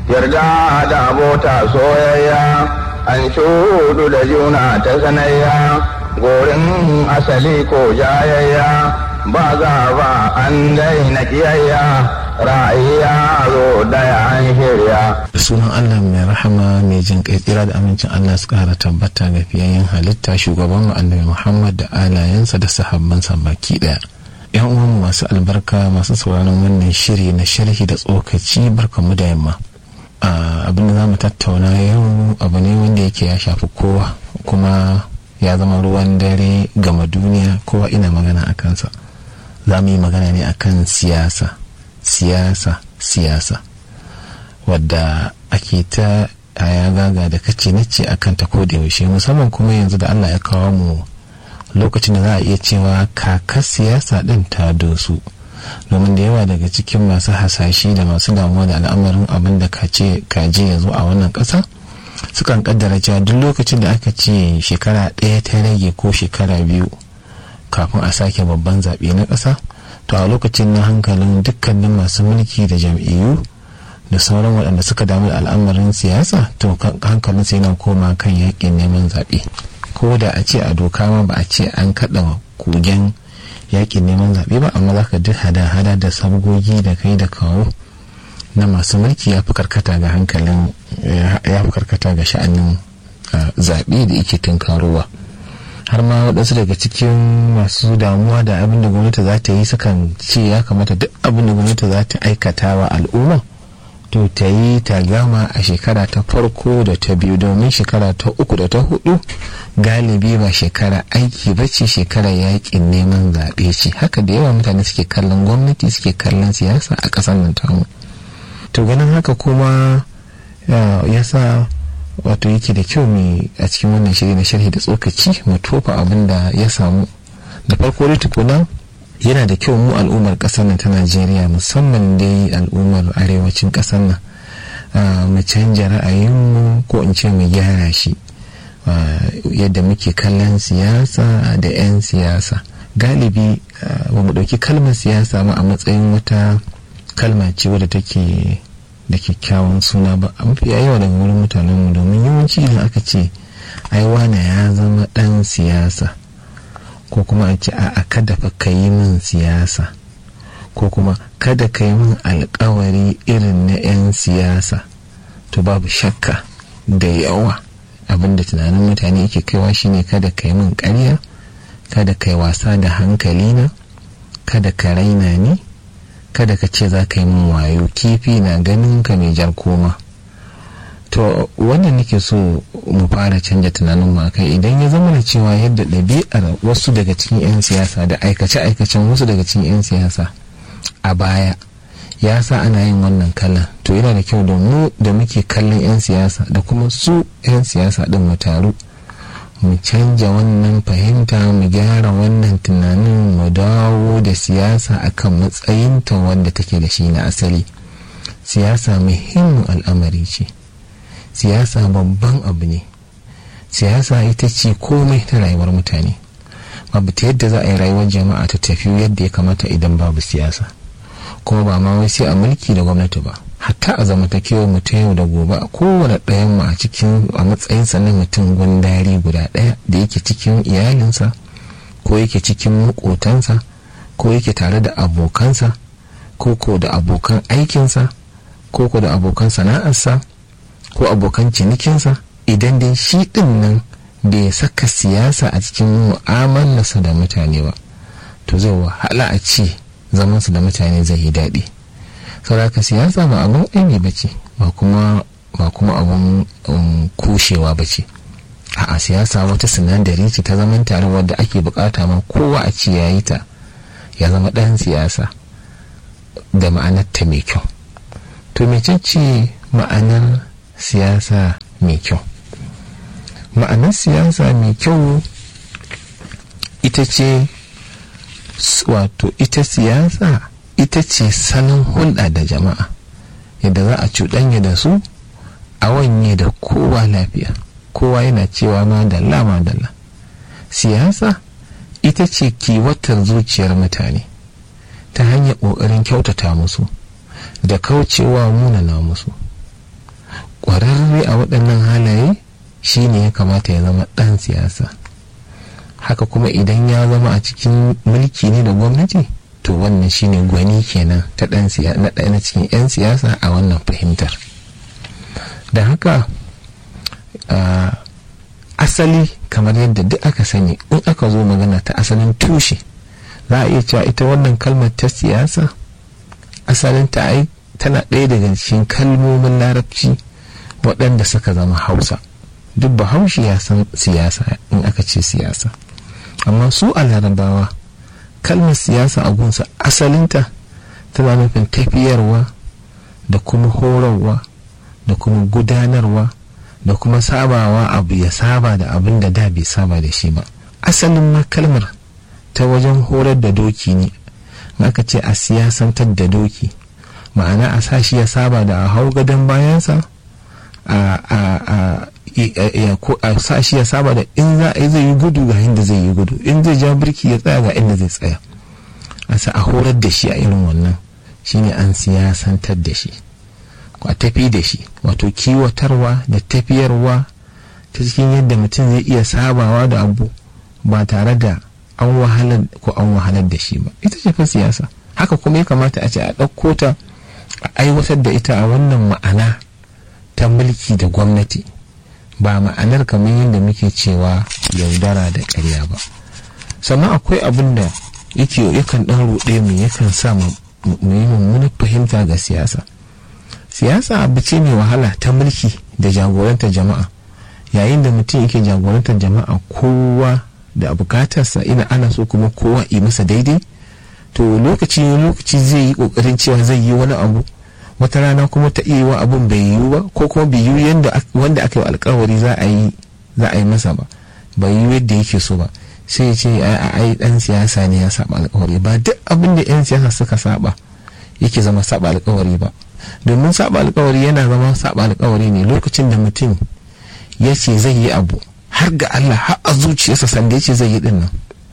yarda da abota soyayya an shudu da juna ta sanayya gorin asali ko jayayya ba za ba an daina kiyayya ra'ayya zo daya an shirya da sunan allah mai rahama mai jin kai tsira da amincin allah su kara tabbata ga fiyayyen halitta shugaban annabi muhammad da alayensa da sahabbansa baki daya yan uwan masu albarka masu sauraron wannan shiri na sharhi da tsokaci barkamu da yamma abin da za mu tattauna yau abu ne wanda yake ya shafi kowa kuma ya zama ruwan dare gama duniya kowa ina magana a kansa za mu yi magana ne akan siyasa siyasa siyasa wadda ake ta ya gaga da kace na ce akan ta ko da yaushe musamman kuma yanzu da allah ya kawo mu lokacin da za a iya cewa kakar siyasa din ta dosu domin da yawa daga cikin masu hasashe da masu damuwa da al'amarin abin da kaje ya zo a wannan ƙasa sukan kaddara cewa duk lokacin da aka ce shekara ɗaya ta rage ko shekara biyu kafin a sake babban zaɓe na ƙasa to a lokacin na hankalin dukkanin masu mulki da jam'iyyu da sauran waɗanda suka damu da al'amarin siyasa to hankalin sai na koma kan yaƙin neman zaɓe ko da a ce a doka ma ba a ce an kaɗa kugen yaƙin neman zaɓe ba amma za ka duk hada-hada da sabgogi da kai da kawo na masu mulki ya fi karkata ga hankalin ya fi karkata ga sha'anin zaɓe da yake tunkarowa har ma waɗansu daga cikin masu damuwa da abin da gwamnati za ta yi sukan ce ya kamata duk abin da gwamnati za ta aikata wa al'umma to ta yi ta gama a shekara ta farko da ta biyu domin shekara ta uku da ta hudu galibi ba shekara aiki ba ce shekara yakin neman zaɓe ce haka da yawa mutane suke kallon gwamnati suke kallon siyasa a ƙasar nan tamu to ganin haka kuma ya sa wato yake da kyau mai a cikin wannan shiri na sharhi da tsokaci mu tofa abin da ya samu da farko dai tukuna yana da kyau mu al'ummar ƙasar nan ta najeriya musamman dai al'ummar arewacin ƙasar nan mu canja ra'ayinmu ko in ce mu gyara shi yadda muke kallon siyasa da 'yan siyasa galibi ba mu ɗauki kalmar siyasa ma a matsayin wata kalma ce wadda take da kyakkyawan suna ba a mafi yawa daga wurin mutanenmu domin yawanci idan aka ce ai wane ya zama ɗan siyasa ko kuma a ce a kada fa ka yi min siyasa ko kuma kada ka yi min alkawari irin na 'yan siyasa to babu shakka da yawa abinda tunanin mutane yake kaiwa shine kada ka yi min karya kada ka yi wasa da hankalina kada ka raina ni kada ka ce za ka yi min wayo kifi na ganin ka mai jar koma to wannan nake so mu fara canja tunanin mu kai idan ya zama da cewa yadda ɗabi'ar wasu daga cikin 'yan siyasa da aikace-aikacen wasu daga cikin 'yan siyasa a baya ya sa ana yin wannan kallon to yana da kyau da mu da muke kallon 'yan siyasa da kuma su 'yan siyasa ɗin mu taru mu canja wannan fahimta mu gyara wannan tunanin mu dawo da siyasa akan matsayinta wanda take da shi na asali siyasa muhimmin al'amari ce siyasa babban abu ne siyasa ita ce komai ta rayuwar mutane babu ta yadda za a yi rayuwar jama'a ta tafi yadda ya kamata idan babu siyasa kuma ba ma wai sai a mulki da gwamnati ba hatta a zamantakewar mu ta yau da gobe a kowane ɗayan mu a cikin a matsayinsa na mutum gundari guda ɗaya da yake cikin iyalinsa ko yake cikin makotansa ko yake tare da abokansa ko ko da abokan aikinsa ko ko da abokan sana'arsa ko abokan cinikinsa idan dai shi ɗin nan bai saka siyasa a cikin mu'amalarsa da mutane ba to zai wahala a ce zamansu da mutane zai yi daɗi sauraka siyasa ba abin aibi ba ce ba kuma ba kuma abin kushewa ba ce a siyasa wata sinadari ce ta zaman tare wadda ake bukata ma kowa a ce yayi ta ya zama ɗan siyasa da ma'anarta mai kyau to mecece ma'anar siyasa mai kyau ma'anar siyasa mai kyau ita ce wato ita siyasa ita ce salon hulɗa da jama'a yadda za a cuɗanya da su a wanye da kowa lafiya kowa yana cewa ma dalla ma dalla siyasa ita ce kiwatar zuciyar mutane ta hanyar ƙoƙarin kyautata musu da kaucewa munana musu waɗannan halaye shi ne ya kamata ya zama ɗan siyasa haka kuma idan ya zama a cikin mulki ne da gwamnati to wannan shine gwani kenan ta ɗan na ɗaya na cikin 'yan siyasa a wannan fahimtar da haka asali kamar yadda duk aka sani in aka zo magana ta asalin tushe za a iya cewa ita wannan kalmar ta siyasa asalin ta ai tana ɗaya daga cikin kalmomin larabci waɗanda suka zama hausa duk bahaushe ya san siyasa in aka ce siyasa amma su a larabawa kalmar siyasa a gunsa asalinta tana nufin tafiyarwa da kuma horarwa da kuma gudanarwa da kuma sabawa abu ya saba da abin da da bai saba da shi ba asalin ma kalmar ta wajen horar da doki ne aka ce a siyasantar da doki ma'ana a sa shi ya saba da a hau gadon bayansa a sa shi ya saba da in za a zai yi gudu ga inda zai yi gudu in zai ja birki ya tsaya ga inda zai tsaya a sa a horar da shi a irin wannan shine an siyasantar da shi a tafi da shi wato kiwatarwa da tafiyarwa ta cikin yadda mutum zai iya sabawa da abu ba tare da an wahalar ko an wahalar da shi ba ita ce fa siyasa haka kuma ya kamata a ce a ɗauko ta a aiwatar da ita a wannan ma'ana ta mulki da gwamnati ba ma'anar kamar yadda muke cewa yaudara da ƙarya ba sannan akwai abin da yake yakan ɗan ruɗe mu yakan sa mu yi mummunar fahimta ga siyasa siyasa abu ce mai wahala ta mulki da jagorantar jama'a yayin da mutum yake jagorantar jama'a kowa da bukatarsa ina ana so kuma kowa yi masa daidai to lokaci lokaci zai yi kokarin cewa zai yi wani abu wata rana kuma ta iya wa abun bai yiwu ba ko kuma bai yiwu yadda wanda aka yi alkawari za a yi za a yi masa ba bai yiwu yadda yake so ba sai ya ce a ai dan siyasa ne ya saba alkawari ba duk abin da yan siyasa suka saba yake zama saba alkawari ba domin saba alkawari yana zama saba alkawari ne lokacin da mutum ya ce zai yi abu har ga Allah har a zuciyarsa sanda ya ce zai yi dinnan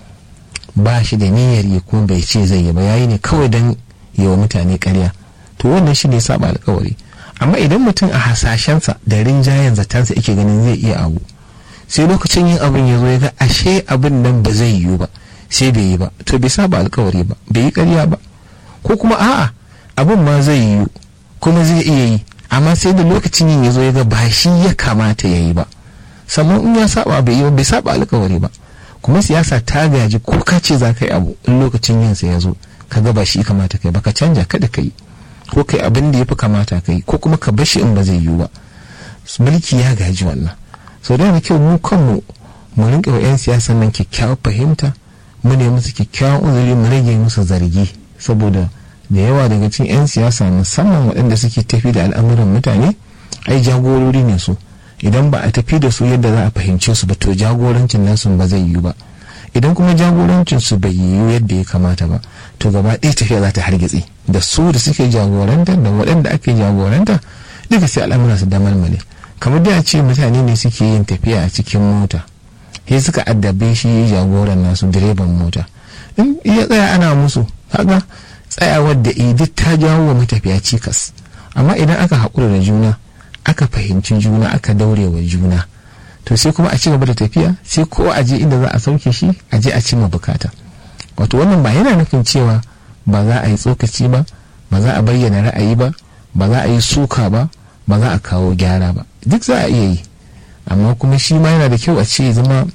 ba shi da niyyar yi kuma bai ce zai yi ba yayi ne kawai don yi wa mutane karya to wannan shi ne saba alkawari amma idan mutum a hasashensa da rinjayen zatansa yake ganin zai iya abu sai lokacin yin abin ya zo ya ga ashe abin nan ba zai yiwu ba sai bai yi ba to bai saba alkawari ba bai yi karya ba ko kuma a'a abin ma zai yiwu kuma zai iya yi amma sai da lokacin yin ya zo ya ga ba shi ya kamata ya yi ba sannan in ya saba bai yi bai saba alkawari ba kuma siyasa ta gaji ko ka ce za ka yi abu in lokacin yin sa ya zo ka ga ba shi kamata kai ba ka canja kada ka yi ko kai abin da ya fi kamata ka yi ko kuma ka bashi in ba zai yiwu ba mulki ya gaji wannan sau da kyau mu kanmu mu rinka wa 'yan siyasan nan kyakkyawar fahimta mu ne musu kyakkyawan uzuri mu rage musu zargi saboda da yawa daga cikin 'yan siyasa musamman waɗanda suke tafi da al'amuran mutane ai jagorori ne su idan ba a tafi da su yadda za a fahimce su ba to jagorancin nasu ba zai yiwu ba idan kuma jagorancin su bai yiwu yadda ya kamata ba to gaba ɗaya tafiya za ta hargitse da su da suke jagoranta da waɗanda ake jagoranta duka sai al'amura su damalmale kamar da ce mutane ne suke yin tafiya a cikin mota sai suka addabe shi jagoran nasu direban mota in ya tsaya ana musu kaga tsayawar da duk ta jawo wa matafiya cikas amma idan aka haƙura da juna aka fahimci juna aka daure wa juna to sai kuma a ci gaba da tafiya sai ko a je inda za a sauke shi a je a cimma bukata wato wannan ba yana nufin cewa ba za a yi tsokaci ba ba za a bayyana ra'ayi ba ba za a yi suka ba ba za a kawo gyara ba duk za a iya yi amma kuma shi ma yana da kyau a ce zama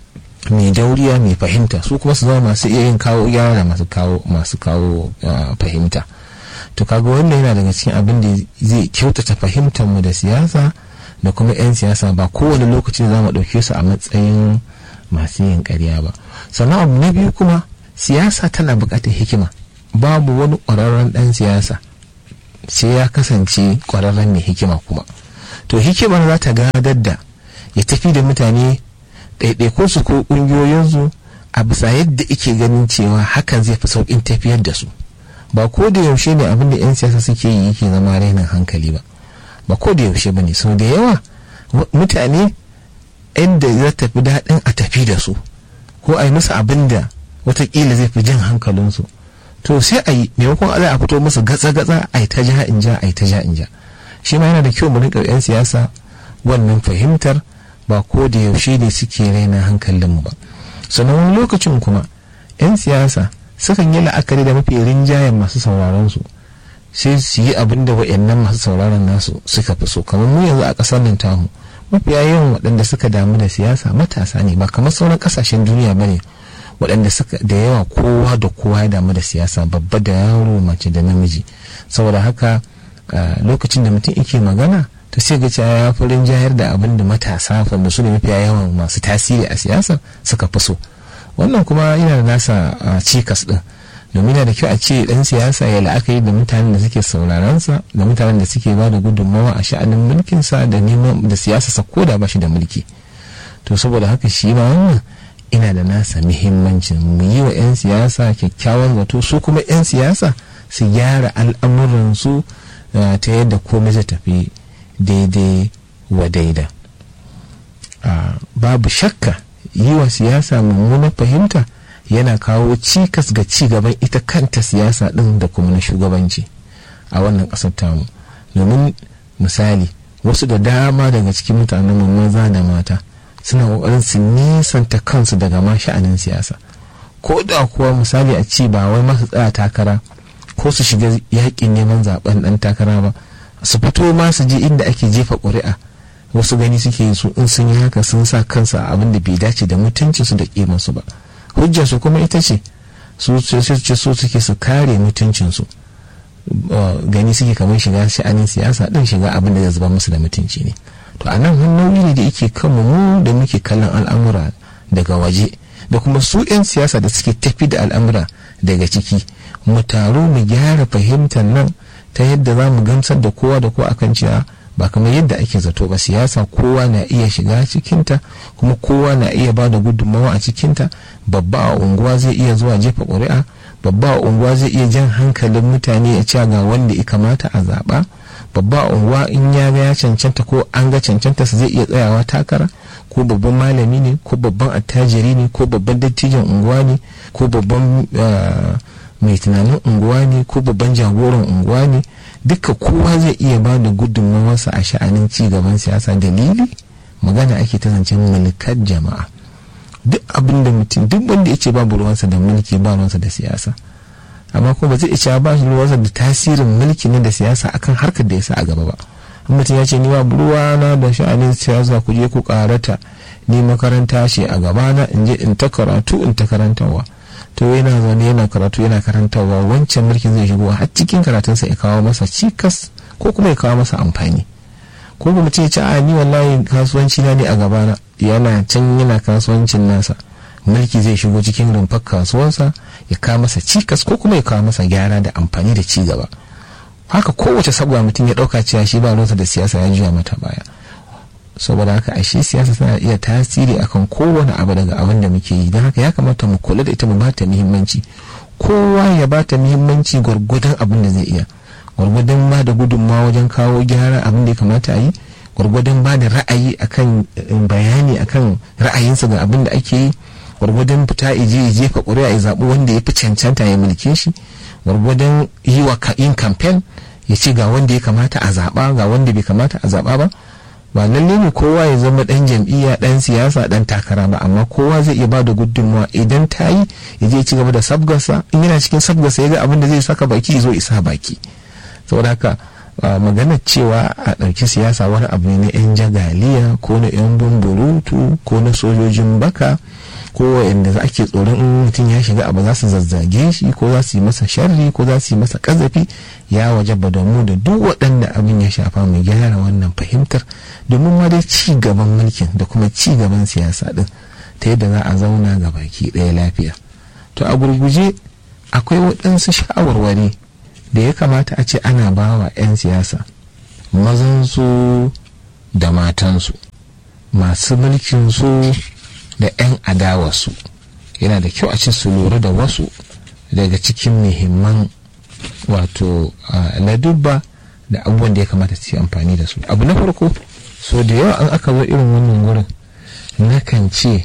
mai dauriya mai fahimta su kuma su zama masu iya yin kawo gyara da masu kawo masu kawo fahimta to kaga wannan yana daga cikin abin da zai kyautata fahimtar mu da siyasa da kuma 'yan siyasa ba kowane lokaci za mu ɗauke su a matsayin masu yin ƙarya ba sannan abu na biyu kuma siyasa tana buƙatar hikima babu wani ƙwararren ɗan siyasa sai ya kasance ƙwararren mai hikima kuma to hikimar za ta gadar da ya tafi da mutane ɗaiɗaikunsu ko ƙungiyoyinsu a bisa yadda ike ganin cewa hakan zai fi sauƙin tafiyar da su ba ko da yaushe ne abin da 'yan siyasa suke yi yake zama rainin hankali ba ba ko da yaushe ba ne sau da yawa mutane yadda za ta fi daɗin a tafi da su ko a yi musu abin da watakila zai fi jin hankalinsu to sai a yi maimakon ala a fito musu gatsa-gatsa a yi ta ja in ja a yi ta ja in ja shi ma yana da kyau mu rinka 'yan siyasa wannan fahimtar ba ko da yaushe ne suke raina hankalinmu ba sannan wani lokacin kuma 'yan siyasa sukan yi la'akari da mafi rinjayen masu sauraron su sai su yi abin da wa'annan masu sauraron nasu suka fi so kamar mu yanzu a ƙasar nan tamu mafiya yawan waɗanda suka damu da siyasa matasa ne ba kamar sauran ƙasashen duniya ba ne waɗanda suka da yawa kowa da kowa ya damu da siyasa babba da yaro mace da namiji saboda haka lokacin da mutum yake magana ta sai ga cewa ya fi rinjayar da abin da matasa wanda su ne mafiya yawan masu tasiri a siyasa suka fi so wannan kuma yana da nasa cikas din domin yana da kyau a ce dan siyasa ya la'akari da mutanen da suke sauraronsa da mutanen da suke ba da gudunmawa a sha'anin mulkinsa da neman da siyasa sa ko da ba shi da mulki to saboda haka shi ma wannan ina da nasa muhimmancin mu yi wa 'yan siyasa kyakkyawan zato su kuma 'yan siyasa su gyara al'amuransu ta yadda komai zai tafi daidai wa daida babu shakka yi wa siyasa mummunar fahimta yana kawo cikas ga ci gaban ita kanta siyasa ɗin da kuma na shugabanci a wannan ƙasar tamu domin misali wasu da dama daga cikin mutanen maza da mata suna ƙoƙarin su nisanta kansu daga ma sha'anin siyasa ko da kuwa misali a ci ba wai masu tsaya takara ko su shiga yaƙin neman zaben ɗan takara ba su fito ma su je inda ake jefa ƙuri'a wasu gani suke yi su in sun yi haka sun sa kansa a abin da bai dace da mutuncinsu da ƙimansu ba hujjarsu kuma ita ce su ce so suke su kare mutuncinsu gani suke kamar shiga sha'anin siyasa din shiga abin da zai zuba musu da mutunci ne to a nan hanyoyi ne da yake kanmu mu da muke kallon al'amura daga waje da kuma su 'yan siyasa da suke tafi da al'amura daga ciki mu taru mu gyara fahimtar nan ta yadda za mu gamsar da kowa da kowa akan cewa ba kamar yadda ake zato ba siyasa kowa na iya shiga cikinta kuma kowa na iya ba da gudunmawa a cikinta babba a unguwa zai iya zuwa jefa ƙuri'a babba a unguwa zai iya jan hankalin mutane ya ce ga wanda ya kamata a zaɓa babba a unguwa in ya ga ya cancanta ko an ga cancanta su zai iya tsayawa takara ko babban malami ne ko babban attajiri ne ko babban dattijan unguwa ne ko babban mai tunanin unguwa ne ko babban jagoran unguwa ne duka kowa zai iya ba da gudunmawarsa a sha'anin ci gaban siyasa dalili magana ake ta zancen mulkar jama'a duk abin da mutum duk wanda ya ce babu ruwansa da mulki ba ruwansa da siyasa amma kuma ba zai iya ba ruwansa da tasirin mulki ne da siyasa akan harkar da ya sa a gaba ba mutum ya ce ni ba ruwana da sha'anin siyasa ku je ku karata ni makaranta ce a gabana in je in ta karatu in ta karantarwa to yana zaune yana karatu yana karantarwa wancan mulkin zai shigo har cikin karatunsa ya kawo masa cikas ko kuma ya kawo masa amfani ko kuma ce ci a ni wallahi kasuwanci na ne a gabana yana can yana kasuwancin nasa mulki zai shigo cikin rumfar kasuwarsa ya kawo masa cikas ko kuma ya kawo masa gyara da amfani da ci gaba haka kowace sabuwa mutum ya dauka cewa shi ba ruwansa da siyasa ya juya mata baya saboda haka ashe siyasa tana iya tasiri akan kowane abu daga abin da muke yi don haka ya kamata mu kula da ita mu bata muhimmanci kowa ya bata muhimmanci gwargwadon abin da zai iya gwargwadon ba da gudunmawa wajen kawo gyara abin da ya kamata a yi gwargwadon ba da ra'ayi akan bayani akan ra'ayinsa ga abin da ake yi gwargwadon fita ije ya jefa ƙuri'a ya zaɓi wanda ya fi cancanta ya mulke shi gwargwadon yi wa yin kamfen ya ce ga wanda ya kamata a zaɓa ga wanda bai kamata a zaɓa ba ba lalle ne kowa ya zama dan jam'iyya dan siyasa dan takara ba amma kowa zai iya bada gudunmawa idan ta yi ya je ci gaba da sabgarsa in yana cikin sabgarsa ya ga abin da zai saka baki zo isa baki saboda haka maganar cewa a ɗauki siyasa wani abu ne na 'yan jagaliya ko na 'yan bumburutu ko na sojojin baka ko wa'anda za ake tsoron in mutum ya shiga abu za su zazzage shi ko za su yi masa sharri ko za su yi masa kazafi ya wajaba da mu da duk waɗanda abin ya shafa mu gyara wannan fahimtar domin ma dai ci gaban mulkin da kuma ci gaban siyasa din ta yadda za a zauna ga baki ɗaya lafiya to a gurguje akwai waɗansu shawarwari da ya kamata a ce ana ba wa 'yan siyasa mazansu da matansu masu mulkinsu da 'yan adawarsu yana da kyau a ce su lura da wasu daga cikin muhimman wato ladubba da abubuwan da ya kamata su yi amfani da su abu na farko so da yawa an aka zo irin wannan wurin nakan ce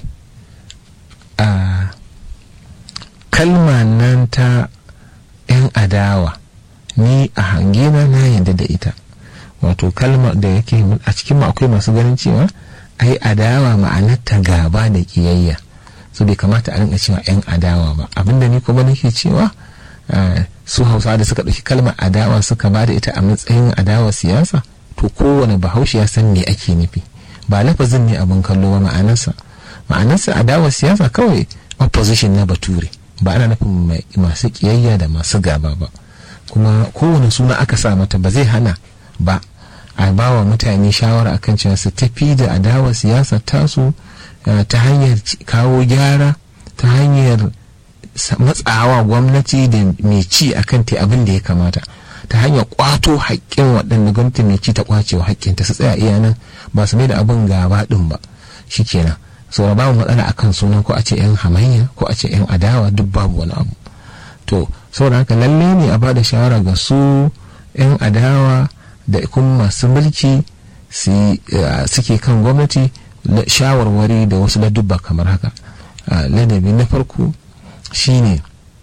a kalma nan ta 'yan adawa ni a hangena na yadda da ita wato kalma da yake a cikin mu akwai masu ganin cewa ai adawa ma'anarta gaba da kiyayya so bai kamata a rinka cewa yan adawa ba abinda ni kuma nake cewa su hausa da suka ɗauki kalmar adawa suka ba da ita a matsayin adawa siyasa to kowane bahaushe ya san me ake nufi ba lafazin ne abin kallo ba ma'anarsa ma'anarsa adawa siyasa kawai opposition na bature ba ana nufin masu kiyayya da masu gaba ba kuma kowane suna aka sa mata ba zai hana ba a ba wa mutane shawara akan cewa su tafi da adawa siyasa tasu ta hanyar kawo gyara ta hanyar matsawa gwamnati da mai ci akan ta abin da ya kamata ta hanyar kwato haƙƙin waɗanda gwamnati mai ci ta kwacewa haƙƙinta su tsaya iya nan ba su mai da abin gaba ɗin ba shikenan so babu matsala akan sunan ko a ce yan hamayya ko a ce yan adawa duk babu wani abu to saboda haka lalle ne a bada shawara ga su yan adawa da kuma masu mulki suke kan gwamnati shawarwari da wasu ladubba kamar haka ladabi na farko shine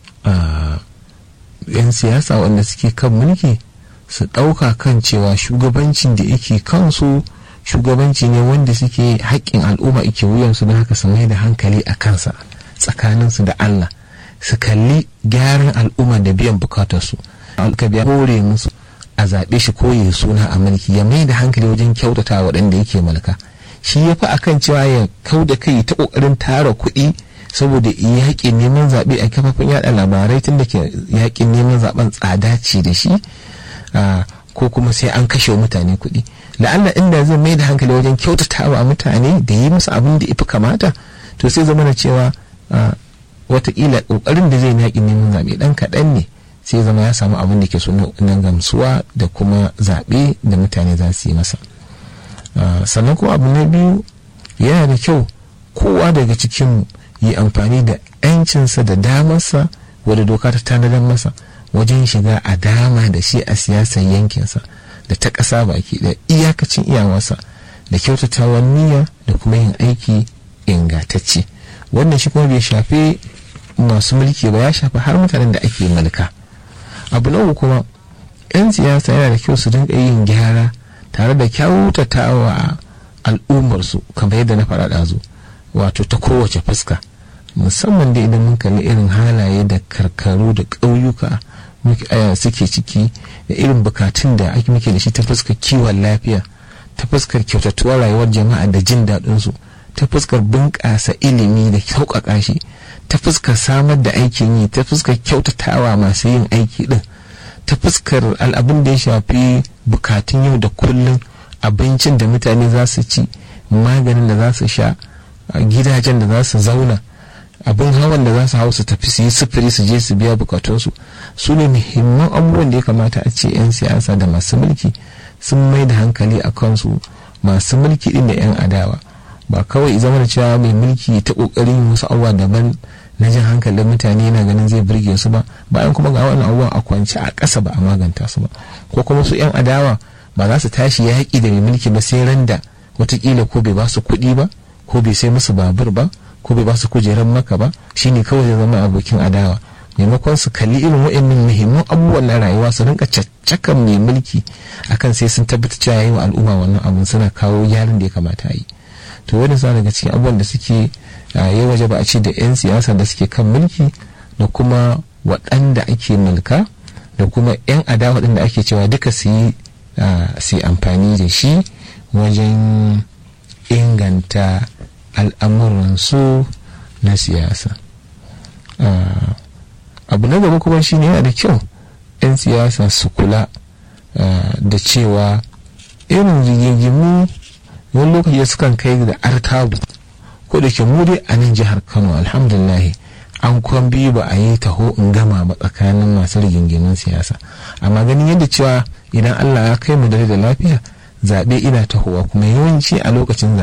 yan siyasa wanda suke kan mulki su ɗauka kan cewa shugabancin da yake kansu shugabanci ne wanda suke haƙƙin al'umma ike wuyansu don haka su mai da hankali a kansa tsakaninsu da Allah su kalli gyaran al'umma da biyan bukatarsu ka biya hore musu a zaɓe shi ko ya suna a mulki ya mai da hankali wajen kyautata waɗanda yake mulka shi ya fi akan cewa ya kau da kai ta ƙoƙarin tara kuɗi saboda yaƙin neman zaɓe a kafafen yaɗa labarai tun da ke yaƙin neman zaɓen tsada ce da shi ko kuma sai an kashe mutane kuɗi la'alla inda zai mai da hankali wajen kyautatawa mutane da yi musu abin da ifi kamata to sai zama na cewa watakila ƙoƙarin da zai yaƙin neman zaɓe ɗan kaɗan ne sai zama ya samu abin da ke so na gamsuwa da kuma zaɓe da mutane za su yi masa sannan kuma abu na biyu yana da kyau kowa daga cikin yi amfani da 'yancinsa da damarsa wadda doka ta tanadar masa wajen shiga a dama da shi a siyasar yankinsa da ta ƙasa baki da iyakacin iyawarsa da kyautatawan niyya da kuma yin aiki ingantacce wannan shi kuma bai shafe masu mulki ba ya shafi har mutanen da ake mulka abu na kuma 'yan siyasa yana da kyau su dinga yin gyara tare da kyautatawa al'ummarsu kamar yadda na faɗa ɗazu wato ta kowace fuska musamman da idan mun kalli irin halaye da karkaru da ƙauyuka suke ciki da irin bukatun da ake muke da shi ta fuskar kiwon lafiya ta fuskar kyautatuwar rayuwar jama'a da jin daɗinsu ta fuskar bunƙasa ilimi da sauƙaƙa shi ta fuskar samar da aikin yi ta fuskar kyautatawa masu yin aiki ɗin ta fuskar al'abin da ya shafi bukatun yau da kullum abincin da mutane za su ci maganin da za su sha gidajen da za su zauna abin hawan da za su hau su tafi su yi sufuri su je su biya bukatunsu su ne muhimman abubuwan da ya kamata a ce 'yan siyasa da masu mulki sun mai da hankali a kansu masu mulki din da 'yan adawa ba kawai zama da cewa mai mulki ta kokarin wasu abubuwa daban na jin hankalin mutane yana ganin zai burge su ba bayan kuma ga wannan abubuwan a kwance a ƙasa ba a maganta su ba ko kuma su 'yan adawa ba za su tashi yaƙi da mai mulki ba sai randa watakila ko bai ba su kuɗi ba ko bai sai musu babur ba ko bai ba su kujerar maka ba shine kawai zai zama abokin adawa maimakon su kalli irin waɗannan muhimman abubuwan na rayuwa su rinka caccakan mai mulki akan sai sun tabbata cewa yayi wa al'umma wannan abun suna kawo gyaran da ya kamata a yi to wani sa daga cikin abubuwan da suke ya waje ba a ce da 'yan siyasa da suke kan mulki da kuma waɗanda ake mulka da kuma 'yan adawa da ake cewa duka su yi amfani da shi wajen inganta al'amuransu na siyasa abu na gaba kuma shine yana da kyau 'yan siyasa su kula da cewa irin rigingimu wani lokaci sukan kai da artabu ko da ke mu dai a nan jihar kano alhamdulillah an kwan biyu ba a yi taho in gama ba tsakanin masu rigingimin siyasa amma ganin yadda cewa idan allah ya kai mu dare da lafiya zaɓe ina tahowa kuma yawanci a lokacin